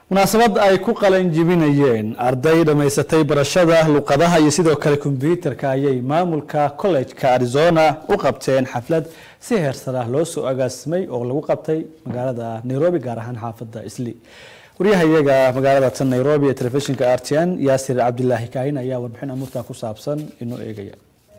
munaasabad ay ku qalin jibinayeen arday dhammaysatay barashada luqadaha iyo sidoo kale kombyuutarka ayay maamulka kollejka arizona u qabteen xaflad si heersara loo soo agaasimay oo lagu qabtay magaalada nairobi gaar ahaan xaafadda isli waryaha iyaga magaalada tan nairobi ee telefishinka r t n yaasir cabdilaahi kaahin ayaa warbixin amuurta ku saabsan inoo eegaya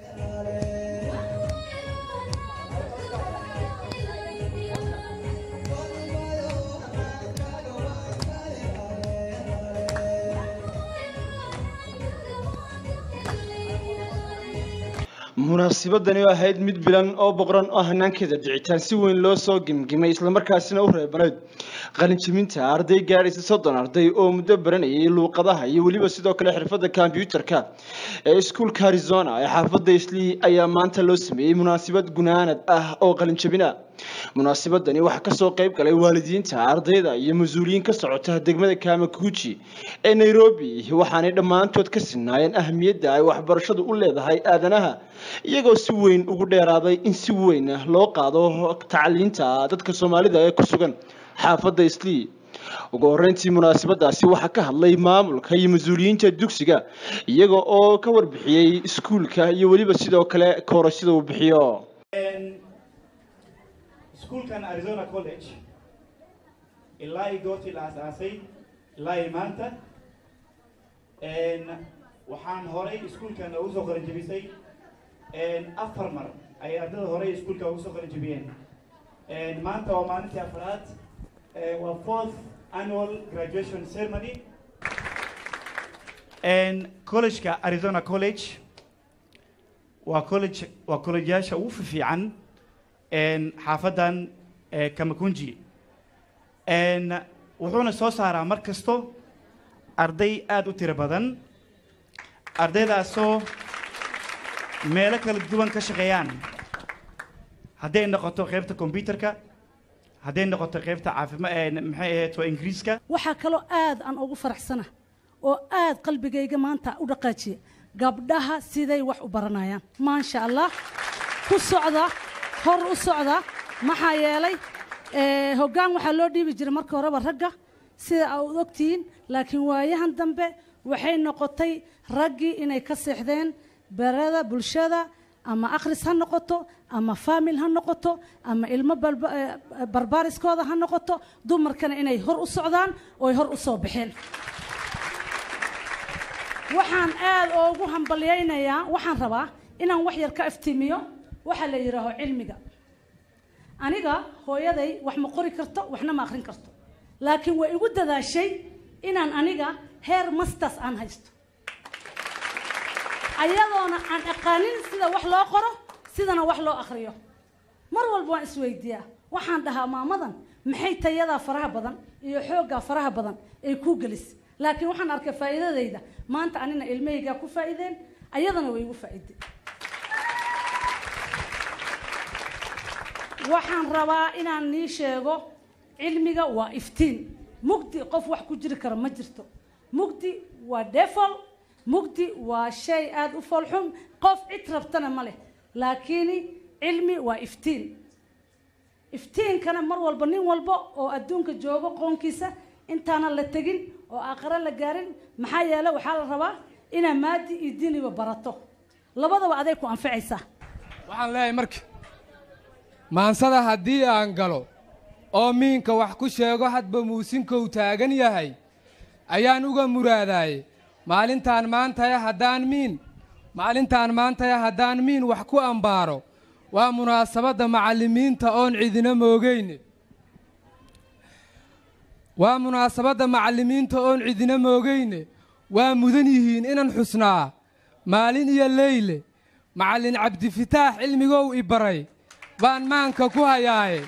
munaasabadani oo ahayd mid bilan oo boqoran oo hanaankeeda dhicitaan si weyn loo soo gimgimay islamarkaasina u reebanayd qalinjibinta arday gaadhaysa soddon arday oo muddo baranayay luuqadaha iyo weliba sidoo kale xirfadda kombyuutarka ee iskuulka arizona ee xaafadda islii ayaa maanta loo sameeyey munaasabad gunaanad ah oo qalinjabina munaasabadani waxaa kasoo qayb galay waalidiinta ardayda iyo mas-uuliyiin ka socota degmada kamakuji ee nairobi waxaanay dhammaantood ka sinaayeen ahamiyadda ay waxbarashadu u leedahay aadanaha iyagoo si weyn ugu dheeraaday in si weyn loo qaado tacliinta dadka soomaalida ee ku sugan xaafadda islii ugu horeyntii munaasabadaasi waxaa ka hadlay maamulka iyo mas-uuliyiinta dugsiga iyaga oo ka warbixiyey iskuulka iyo weliba sidoo kale koorashada uu bixiyo iskuulkan arizona college ilaa i goortii la asaasay ilaa i maanta waxaan horay iskuulkan ugu soo qaran jebisay afar mar ay ardada horey iskuulka ugu soo qaran jebiyeen maanta waa maalintii afraad waa fourth annual graduation ceremony collegeka arizona college waa college waa collegeyaasha ugu fiican xaafadan kamakunji wuxuuna soo saaraa mar kasto arday aada u tiro badan ardaydaasoo meelo kala duwan ka shaqeeyaan hadday noqoto qaybta combyuterka hadday noqoto qaybta caafima maxay ahayd waa ingiriiska waxaa kaloo aad aan ugu faraxsana oo aad qalbigayga maanta u dhaqaajiya gabdhaha siday wax u baranayaan maasha allah ku socda hor u socda maxaa yeelay hoggaan waxaa loo dhiibi jiray marka horeba ragga sida aad ogtihiin laakiin waayahan dambe waxay noqotay raggii inay ka seexdeen berada bulshada ama akhris ha noqoto ama faamil ha noqoto ama ilmo barbaariskooda ha noqoto dumarkana inay hor u socdaan ooy hor u soo baxeen waxaan aad oogu hambalyaynayaa waxaan rabaa inaan wax yar ka iftiimiyo waxaa la yidhaaho cilmiga aniga hooyaday wax ma qori karto waxna ma akhrin karto laakiin way igu dadaashay inaan aniga heer masters aan haysto ayadoona aan aqaanin sida wax loo qoro sidana wax loo akhriyo mar walba waan isweydiiyaa waxaan dhahaa maamadan maxay tayadaa faraha badan iyo xooggaa faraha badan ay kuu gelis laakiin waxaan arkay faa'iidadayda maanta anina ilmahaygaa ku faa'iideen ayadana way igu faa'iideen waxaan rabaa inaan nii sheego cilmiga waa iftiin mugdi qof wax ku jiri kara ma jirto mugdi waa defol mugdi waa shay aada u foolxun qof cid rabtana ma leh laakiin cilmi waa iftiin iftiinkana mar walba nin walba oo adduunka joogo qoonkiisa intaanan la tegin oo aakhare la gaarin maxaa yeele waxaa la rabaa inaa maadi iyo diiniba barato labadaba aday ku anficaysaa waxaan leeyahay marka maansada haddii aan galo oo miinka wax ku sheego hadba muusinkou taagan yahay ayaan uga muraadaaye maalintaan maantaya haddaan miin maalintaan maantaya haddaan miin wax ku ambaaro waa munaasabadda macallimiinta oon cidina moogayne waa munaasabadda macallimiinta oon cidina moogayne waa mudan yihiin inan xusnaa maalin iyo leyle macallin cabdifitaax cilmigow i baray baan maanka ku hayaaye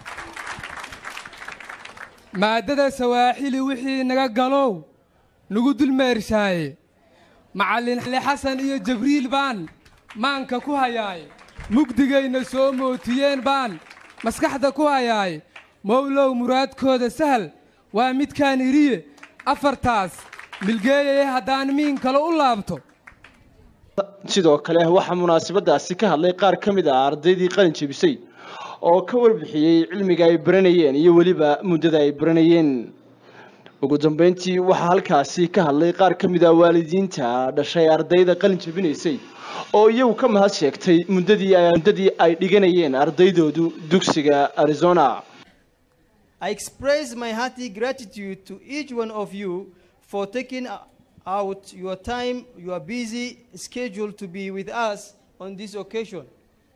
maaddada sawaaxili wixii naga galow nagu dulmeershaaye macallin xasan iyo jabriil baan maanka ku hayaaye mugdigayna soo mootiyeen baan maskaxda ku hayaaye mowlow muraadkooda sahal waa midkaan iriye afartaas milgeeyaye haddaan miin kale u laabto sidoo kale waxaa munaasabadaasi ka hadlay qaar ka mid ah ardaydii qalin jebisay oo ka warbixiyey cilmiga ay baranayeen iyo weliba muddada ay baranayeen ugu dambeyntii waxaa halkaasi ka hadlay qaar ka mid ah waalidiinta dhashay ardayda qalin jabinaysay oo iyagu ka mahad sheegtay muddadii ay muddadii ay dhiganayeen ardaydoodu dugsiga arizona I express my hearty gratitude to each one of you for taking out your time, your busy schedule to be with us on this occasion.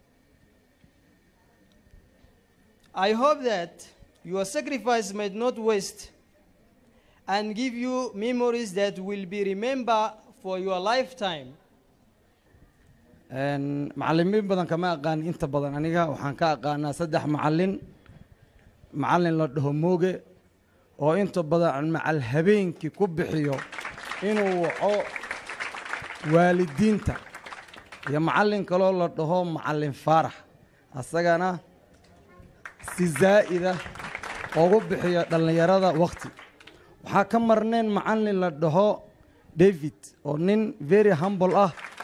I hope that your sacrifice might not waste and give you memories that will be remembered for your lifetime. Een, macallimiin badan kama aqaan inta badan aniga waxaan ka aqaanaa saddex macallin macallin la dhaho mooge oo inta badan macal habeenkii ku bixiyo inuu waco waalidiinta iyo macallin kaloo la dhaho macallin faarax asagana si zaa'ida ugu bixiyo dhallinyarada wakhti waxaa ka marneen macallin la dhaho david oo nin very humble ah